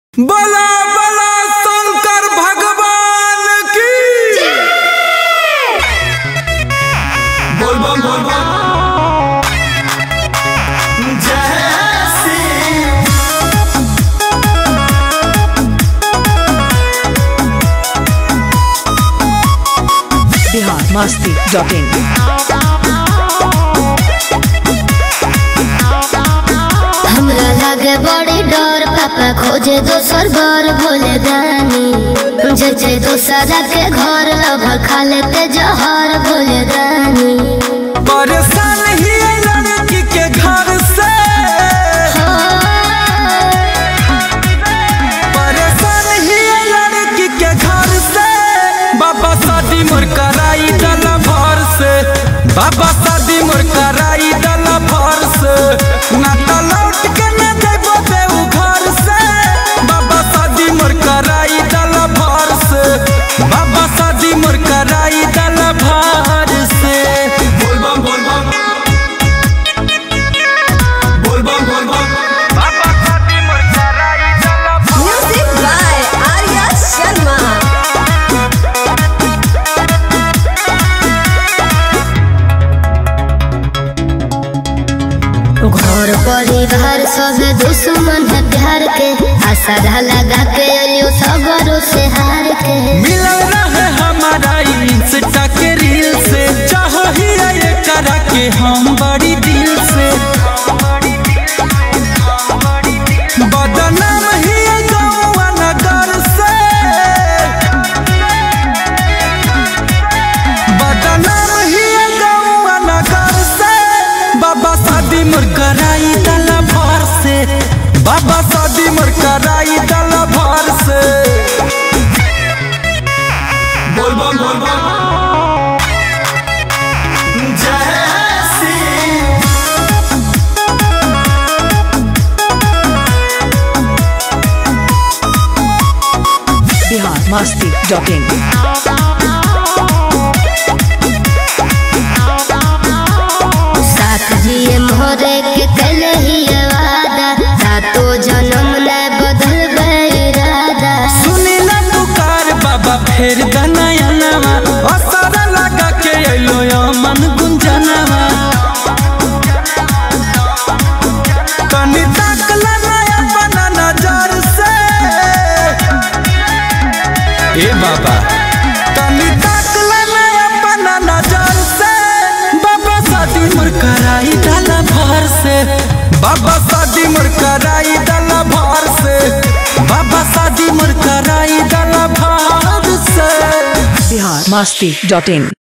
बला बला शंकर भगवान की बोल बम बोल बम जय श्री बिहार मस्ती डॉट इन हमरा लागे बड़ी डर पापा खोजे दोसर घर भोले दानी जचे दोसरा के घर अब खा लेते जहर भोले दानी परेशान ही है लड़की के घर से परेशान ही है लड़की के घर से बाबा शादी मोर कराई डला भर से बाबा शादी मोर कराई डला भर से ना तो लौट के न देबो देऊ घर से बाबा शादी मोर कराई डला भर से बाबा शादी मोर कराई डला भर से बोल बम बोल बम बोल बम बोल बम बाबा शादी मोर कराई डला भर Music by Arya Sharma. घर परिवार सब दुश्मन है प्यार के आशा लगा के अलियो सगरों से हार के मिलल रहे हमारा इंस्टा के रील से चाहो ही ये करा के हम बड़ी दिल से बदनाम ही गौवा नगर से बदनाम ही गौवा नगर से बाबा शादी मोर कराई दला भर से बाबा शादी मोर कराई दला भर से बोल बम बोल बम जय श्री बिहार मस्ती डॉट इन साथ जिए मोरे के कल ही वादा सातो जन्म न बदल इरादा सुनी ना पुकार बाबा फेर दनयनवा असर लगा के अइलो यो मन गुंजनवा कनी ताकला नया बना नजर से ए बाबा कनी ताकला नया बना नजर से बाबा शादी मोर कराई डाला भर से बाबा शादी मोर कराई डाला भर से बाबा शादी मोर कराई डाला भर से बिहार मस्ती डॉट इन